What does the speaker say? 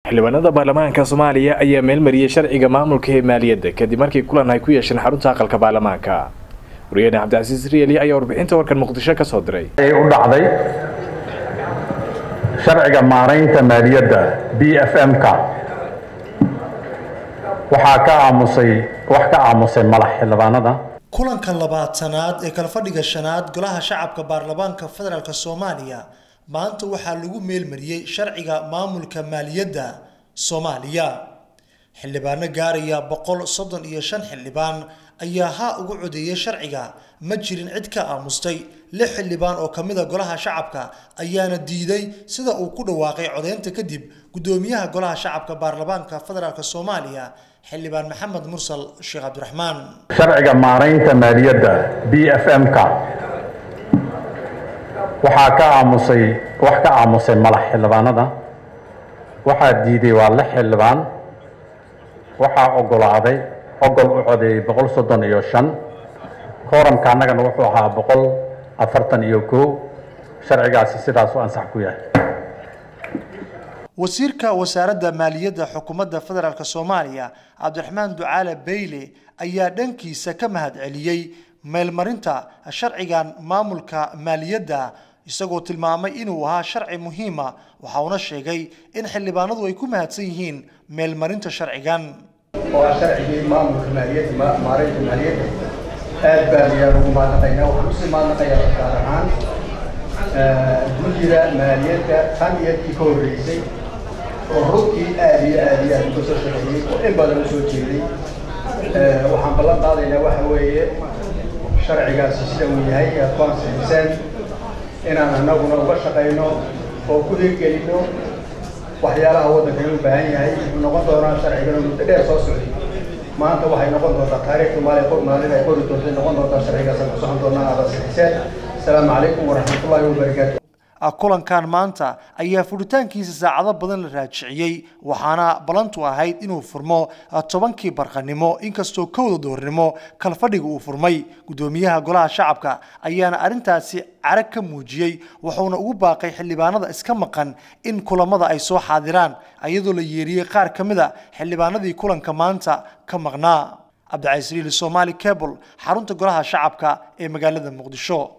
xildhibaanada baarlamaanka soomaaliya ayaa meelmariyey sharciga maamulka ee maaliyadda kadib markii kulan ay ku yeesheen xarunta aqalka baarlamaanka wariyahene cabdicasiis rieli ayaa warbixinta warkan muqdisho ka soo diray u dhacday sharciga maaraynta maaliyadda b f m-ka waxaa ka aamusay wax ka aamusay madax xildhibaanada kulanka labaatanaad ee kalfadhiga shanaad golaha shacabka baarlamaanka federaalk soomaaliya maanta waxaa lagu meelmariyey sharciga maamulka maaliyadda soomaaliya xildhibaano gaaraya boqol soddon iyo shan xildhibaan ayaa haa ugu codeeyay sharciga ma jirin cid ka aamustay lix xildhibaan oo ka mida golaha shacabka ayaana diiday sida uu ku dhawaaqay codeynta kadib guddoomiyaha golaha shacabka baarlamaanka federaalk soomaaliya xildhibaan maxamed mursal sheekh cabdiraxmaan sharciga maaraynta maaliyadda b f m-ka waxaa ka aamusay wax ka aamusay madax xildhibaanada waxaa diiday waa lix xildhibaan waxaa ogolaaday ogol u codeeyey boqol soddon iyo shan kooramka annagana wuxuu ahaa boqol afartan iyo kow sharcigaasi sidaas u ansax ku yahay wasiirka wasaaradda maaliyadda xukuumadda federaalk soomaaliya cabdiraxmaan ducaale beyle ayaa dhankiisa ka mahad celiyey meelmarinta sharcigan maamulka maaliyadda isagoo tilmaamay inuu ahaa sharci muhiima waxa uuna sheegay in xildhibaanadu ay ku mahadsan yihiin meelmarinta sharcigan oo ah sharcigii maamulka maaliyadda maaraynta maaliyadda aad baan ayaan ugu mahadnaqaynaa waxaan usii mahadnaqayaa gaar ahaan guddiga maaliyadda tan iyo kii ka horreysay oo runtii aad iyo aad iyo aad uga soo shaqeeyey oo in badan u soo jeeday waxaan ballan qaadaynaa waxa weeye sharcigaasi sida uu yahay aad ku ansixiseen inaan annaguna uga shaqayno oo ku hirgelino waxyaalaha waddanka u baahan yahay wuxuu noqon doonaa sharcigana muddo dheer soo socday maanta waxay noqon doontaa taariikhda maali maalin ay qori doonta noqon doontaa sharcigaasaan ku socon doonaa aad ansixiseen asalaamu calaykum waraxmatullaahi wabarakaatu kulankan maanta ayaa furitaankiisa saacado badan la raajiciyey waxaana ballantu ahayd inuu furmo tobankii barqanimo inkastoo kowda doornimo kalfadhiga uu furmay guddoomiyaha golaha shacabka ayaana arrintaasi carag ka muujiyey wuxuuna ugu baaqay xildhibaanada iska maqan in kulamada ay soo xaadiraan iyadoo la yeeriyey qaar ka mid a xildhibaanadii kulanka maanta ka maqnaa cabdicasiis riili somaali cable xarunta golaha shacabka ee magaalada muqdisho